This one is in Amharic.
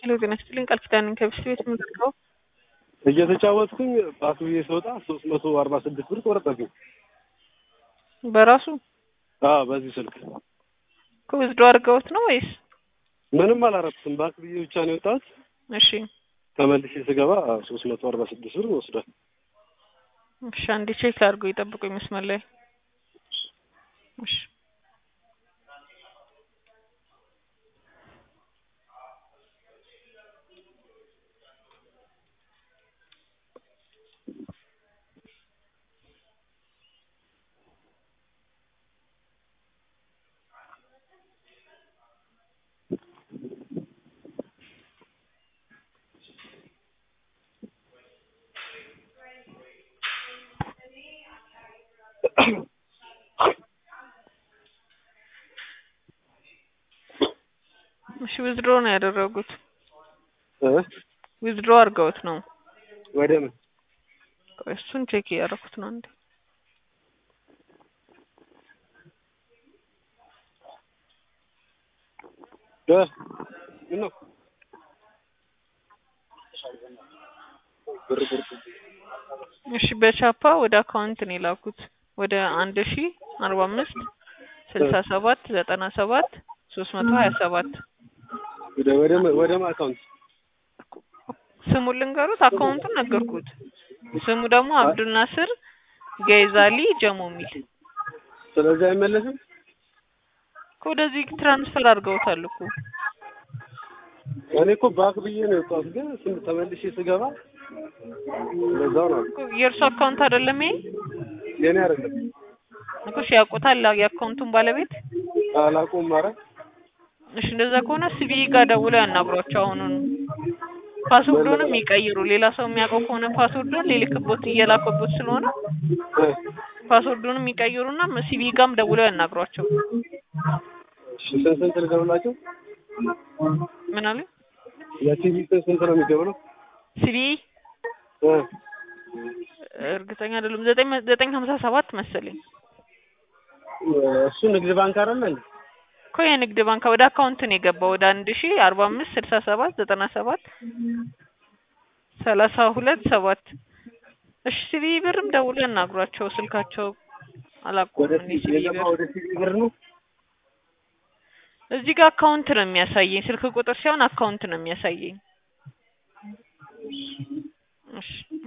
ሄሎ ጤና ይስጥልኝ ቃል ኪዳን ከብስ ቤት የምዘግበው እየተጫወትኩኝ ፓስ ብዬ ስወጣ ሶስት መቶ አርባ ስድስት ብር ቆረጠብኝ። በራሱ አዎ በዚህ ስልክ ከውዝዶ አድርገውት ነው ወይስ? ምንም አላረኩትም። ባንክ ብዬ ብቻ ነው የወጣሁት። እሺ ተመልሼ ስገባ ሶስት መቶ አርባ ስድስት ብር ወስዷል። እሺ አንዴ ቼክ ላድርገው ይጠብቁኝ መስመር ላይ እሺ እሺ ዊዝድሮ ነው ያደረጉት። እ ዊዝድሮ አድርገውት ነው። ወደ ምን ቆይ እሱን ቼክ እያደረኩት ነው እንዴ እ ምን ነው ብር ብር እሺ በቻፓ ወደ አካውንት ነው የላኩት ወደ አንድ ሺ አርባ አምስት ስልሳ ሰባት ዘጠና ሰባት ሶስት መቶ ሀያ ሰባት ወደ ወደ ወደ ማ አካውንት ስሙን ልንገሩት አካውንቱን ነገርኩት ስሙ ደግሞ አብዱል ናስር ገይዛሊ ጀሞ የሚል ስለዚህ አይመለስም። ከወደዚህ ትራንስፈር አድርገውታል እኮ እኔ እኮ ባክ ብዬ ነው የወጣሁት፣ ግን ስም ተመልሼ ስገባ ለዛው ነው እኮ የእርሱ አካውንት አይደለም ይሄ የኔ አይደለም። እኮ እሺ ያውቁታል የአካውንቱን ባለቤት አላውቀውም። ኧረ እሺ እንደዛ ከሆነ ሲቢኢ ጋር ደውለው ያናግሯቸው አሁኑን ፓስወርዱንም ይቀይሩ ሌላ ሰው የሚያውቀው ከሆነ ፓስወርዱን ሊልክቦት እየላከቦት ስለሆነ እ ፓስወርዱንም ይቀይሩና ሲቢኢ ጋርም ደውለው ያናግሯቸው እሺ ስንት ስንት ልደውላቸው? ምን አለ የቲቪ ስንት ስንት ነው የሚደውለው? ሲቢኢ እ እርግጠኛ አይደለም ዘጠኝ ዘጠኝ ሀምሳ ሰባት መሰለኝ እሱ ንግድ ባንክ አይደለ እንዴ? እኮ የንግድ ባንክ ወደ አካውንት ነው የገባው ወደ አንድ ሺ አርባ አምስት ስልሳ ሰባት ዘጠና ሰባት ሰላሳ ሁለት ሰባት እሺ ሲቢኢ ብርም ደውሎ ያናግሯቸው ስልካቸው ወደ አላቆም እኔ ሲቢኢ የገባ ብር ወደ ቲቪ ብር ነው። እዚህ ጋር አካውንት ነው የሚያሳየኝ ስልክ ቁጥር ሳይሆን አካውንት ነው የሚያሳየኝ እሺ